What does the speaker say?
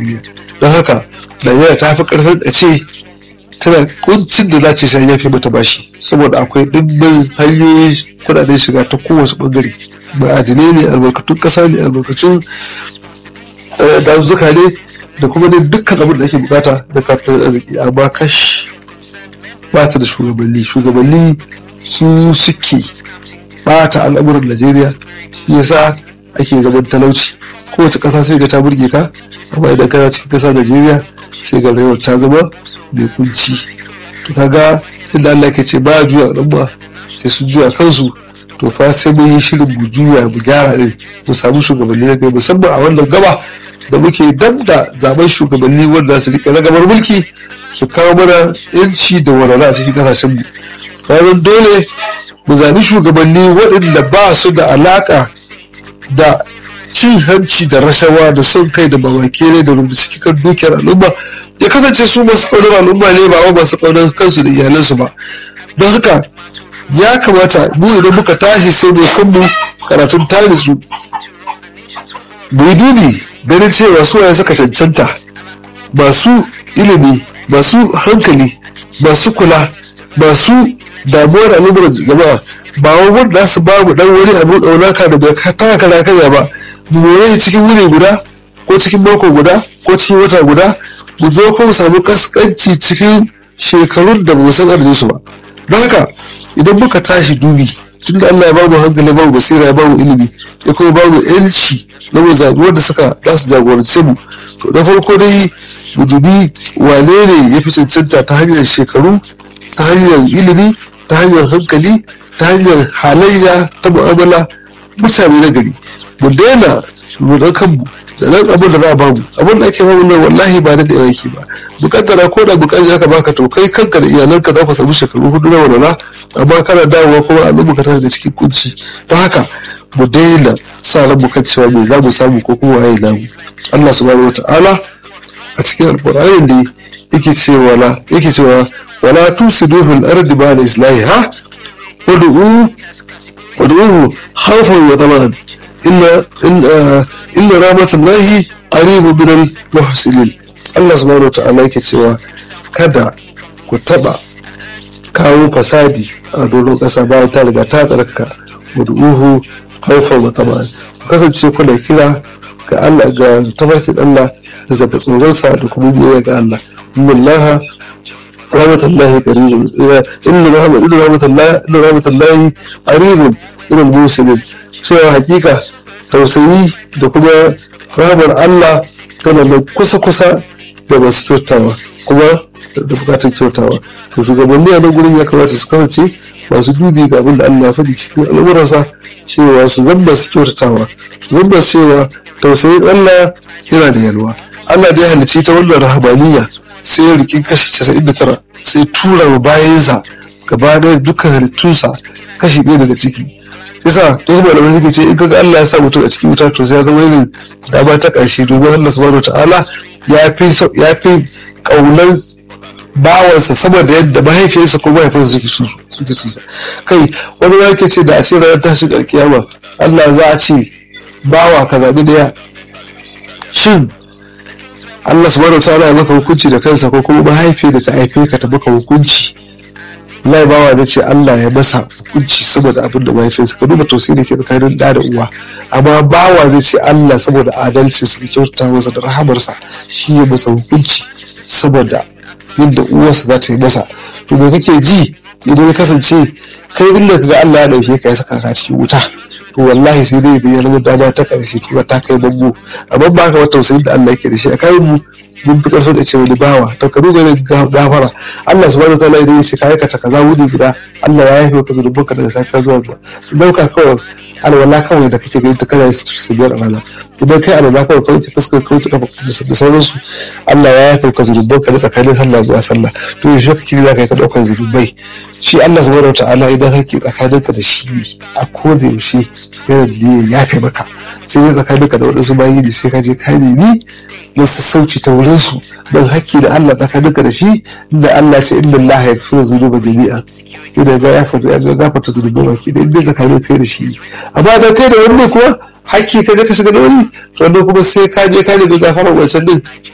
najeriya don haka najeriya ta fi karfin a ce tana kuncin da za ce sai ya fi mata bashi saboda akwai dimbin hanyoyin kudaden shiga ta kowace bangare ma'adinai ne albarkatun kasa ne albarkatun dazuzzuka ne da kuma ne dukkan abin da ake bukata da kafin arziki amma kash ba ta da shugabanni shugabanni su suke bata al'amuran najeriya shi yasa ake zaman talauci kowace kasa sai ga ta burge ka amma idan kana cikin kasa najeriya sai ga rayuwar ta zama mai kunci to kaga inda allah ke ce ba juya al'umma sai sun juya kansu to fa sai mun yi shirin mu juya mu gyara ne mu samu shugabanni na gari musamman a wannan gaba da muke dab da zaben shugabanni wanda su rike ragamar mulki su kawo mana yanci da walwala a cikin kasashen mu bayan dole mu zabi shugabanni waɗanda ba su da alaka da cin hanci da rashawa da son kai da mamake ne da rubuta cikin dukiyar al'umma ya kasance su masu ƙaunar al'umma ne ba masu ƙaunar kansu da iyalansu ba don haka ya kamata mu idan muka tashi sai mu kanmu karatun tarisu mu yi dubi ganin cewa su waye suka cancanta masu ilimi masu hankali masu kula masu damuwar al'ummar jama'a ba wai wanda su ba mu dan wani abu tsaunaka da bai taka kana karya ba mu more cikin wuni guda ko cikin mako guda ko cikin wata guda mu zo kan samu kaskanci cikin shekarun da ba mu san arzikin su ba don haka idan muka tashi dubi tun da Allah ya bamu hankali bamu basira ya bamu ilimi ya kuma bamu yanci na mu zaɓi wanda suka za su jagorance mu to na farko dai mu dubi wane ne ya fi cancanta ta hanyar shekaru ta hanyar ilimi ta hanyar hankali ta hanyar halayya ta mu'amala mutane na gari mu daina rudan kanmu da nan abin da za a bamu abin da ake bamu nan wallahi ba da yawa yake ba mukaddara ko da bukari aka baka to kai kanka da iyalanka za ku samu shekaru hudu na walwala amma kana dawowa kuma al'umma ka tana da cikin kunci don haka mu daina sa ran mu kan cewa me za mu samu ko kuma waye namu Allah subhanahu wataala a cikin alqur'anin da yake cewa la yake cewa wala tusidu fil ardi ba'da islahiha wad'u wad'uhu khawfan wa taman illa illa rahmatullahi qaribu min al-muhsinin Allah subhanahu wataala yake cewa kada ku taba kawo fasadi a doron ƙasa bayan ta riga ta tsarkaka wad'uhu khawfan wa taman ku kasance kuna kira ga Allah ga tafarkin Allah da zaka tsoronsa da kuma biyayya ga Allah inna rahmatullahi qaribun inna rahmatullahi inna rahmatullahi qaribun min al-muhsinin cewa hakika tausayi da kuma ramar Allah tana da kusa-kusa da masu kyautawa kuma da bukatar kyautawa to shugabanni a nan gurin ya kamata su kasance masu dubi ga abin da Allah ya faɗi cikin al'amuransa cewa su zamba su kyautatawa su zamba cewa tausayin Allah yana da yalwa Allah da ya halicci ta wannan rahabaniya sai ya riƙi kashi 99 sai tura wa bayansa gaba ɗaya dukkan halittunsa kashi ɗaya daga ciki yasa to kuma da suke ce in kaga Allah ya sa mutum a cikin wuta to sai ya zama irin dama ta ƙarshe domin Allah subhanahu ta'ala ya fi ya fi kaunar bawansa saboda yadda mahaifiyarsa ko mahaifinsa suke su suke su kai wani ma yake ce da a ce ranar tashin alkiyama Allah za a ce bawa ka zaɓi daya shin Allah subhanahu ta'ala ya maka hukunci da kansa ko kuma mahaifiyar da ta haife ka ta maka hukunci Allah bawa da ce Allah ya masa hukunci saboda abin da mahaifinsa ka duba tausayi da ke tsakanin da da uwa amma bawa zai ce Allah saboda adalci su kyautata masa da rahamarsa shi ya masa hukunci saboda yadda uwarsa za ta yi masa to me kake ji idan ya kasance kai inda kaga Allah ya dauke ka ya saka ka cikin wuta to wallahi sai dai idan ya zama dama ta karshe tura ta kai bango amma ba ka wata tausayin da Allah yake da shi a kai mu mun fi karfin da ce wani bawa to ka duba gafara Allah subhanahu wataala idan ya ce ka aikata kaza wuri guda Allah ya yafe ka zurubin ka daga safiya zuwa ba dauka kawai alwala kawai da kake gani ta kana su biyar a rana idan kai alwala kawai ka wuce fuskar ka wuce kafa da sauransu Allah ya yafe ka zurubin ka da tsakanin sallah zuwa sallah to yaushe kake za ka yi ka daukar zurubai shi Allah subhanahu wataala idan kake tsakaninka da shi ne a koda yaushe yana da ya yafe maka sai ya tsakaninka da waɗansu bayi ne sai ka je ka nemi na sassauci ta wurin su don haƙƙi da Allah tsakaninka da shi inda Allah ce inda Allah ya fi zunuba jami'a idan ga ya gafarta zunuba baki da inda tsakanin kai da shi amma da kai da wani kuma haƙƙi ka je ka shiga da wani to kuma sai ka je ka nemi gafarar wancan din